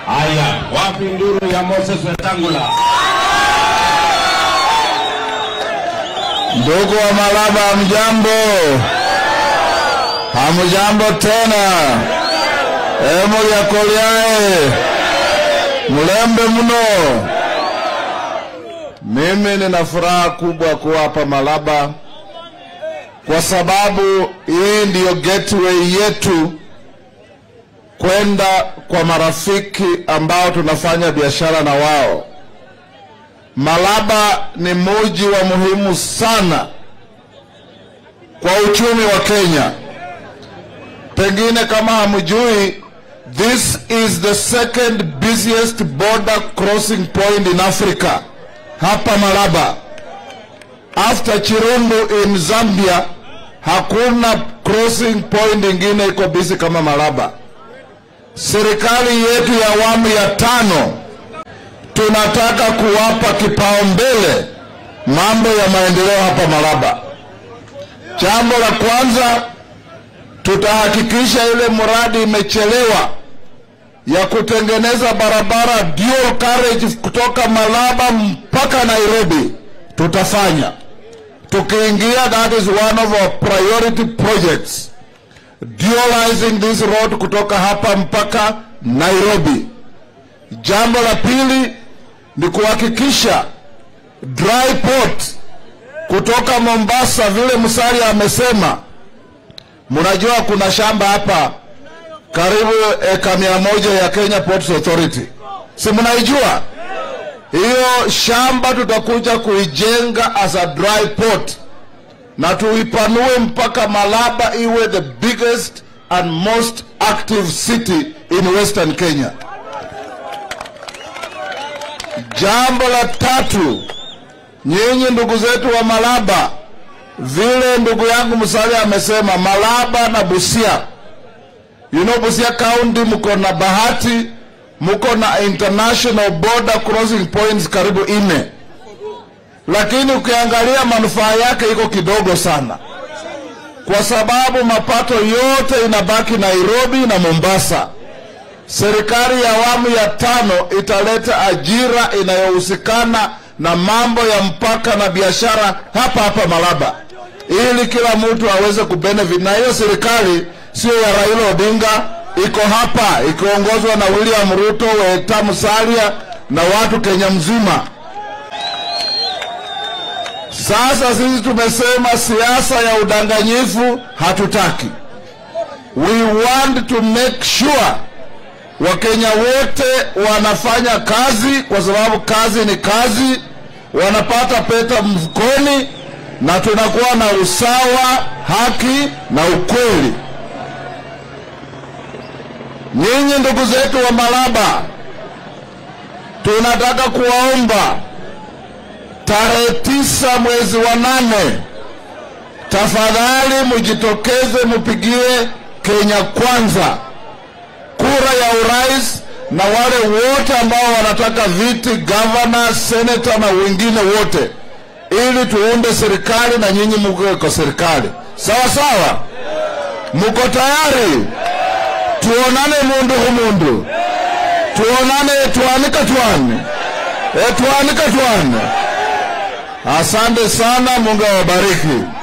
Haya, wapi nduru ya Moses Wetangula? Ndugu wa Malaba, hamjambo? Hamjambo tena? Emulyakolyae mulembe mno. Mimi nina furaha kubwa kuwa hapa Malaba kwa sababu hii ndiyo gateway yetu kwenda kwa marafiki ambao tunafanya biashara na wao. Malaba ni muji wa muhimu sana kwa uchumi wa Kenya. Pengine kama hamjui, this is the second busiest border crossing point in Africa, hapa Malaba. After Chirundu in Zambia, hakuna crossing point ingine iko busy kama Malaba. Serikali yetu ya awamu ya tano tunataka kuwapa kipaumbele mambo ya maendeleo hapa Malaba. Jambo la kwanza, tutahakikisha ile mradi imechelewa ya kutengeneza barabara dual carriage kutoka Malaba mpaka Nairobi, tutafanya tukiingia. That is one of our priority projects, dualizing this road kutoka hapa mpaka Nairobi. Jambo la pili ni kuhakikisha dry port kutoka Mombasa, vile Musalia amesema. Mnajua kuna shamba hapa karibu eka mia moja ya Kenya Ports Authority, si mnaijua hiyo shamba? Tutakuja kuijenga as a dry port na tuipanue mpaka Malaba iwe the biggest and most active city in Western Kenya. Jambo la tatu, nyinyi ndugu zetu wa Malaba, vile ndugu yangu Musalia amesema, Malaba na Busia, you know Busia County mko na bahati, mko na international border crossing points karibu ine, lakini ukiangalia manufaa yake iko kidogo sana, kwa sababu mapato yote inabaki Nairobi na Mombasa. Serikali ya awamu ya tano italeta ajira inayohusikana na mambo ya mpaka na biashara hapa hapa Malaba, ili kila mtu aweze kubenefit. Na hiyo serikali sio ya Raila Odinga, iko hapa ikiongozwa na William Ruto, Weta Musalia na watu Kenya mzima. Sasa sisi tumesema siasa ya udanganyifu hatutaki. We want to make sure Wakenya wote wanafanya kazi kwa sababu kazi ni kazi, wanapata pesa mfukoni, na tunakuwa na usawa, haki na ukweli. Nyinyi ndugu zetu wa Malaba, tunataka kuwaomba tarehe tisa mwezi wa nane, tafadhali mujitokeze, mupigie Kenya Kwanza kura ya urais na wale wote ambao wanataka viti gavana, seneta na wengine wote, ili tuunde serikali na nyinyi mko kwa serikali. Sawa sawa, mko tayari? Tuonane mundu humundu, tuonane twanika twane, e, twanika twane. Asante sana, Mungu awabariki.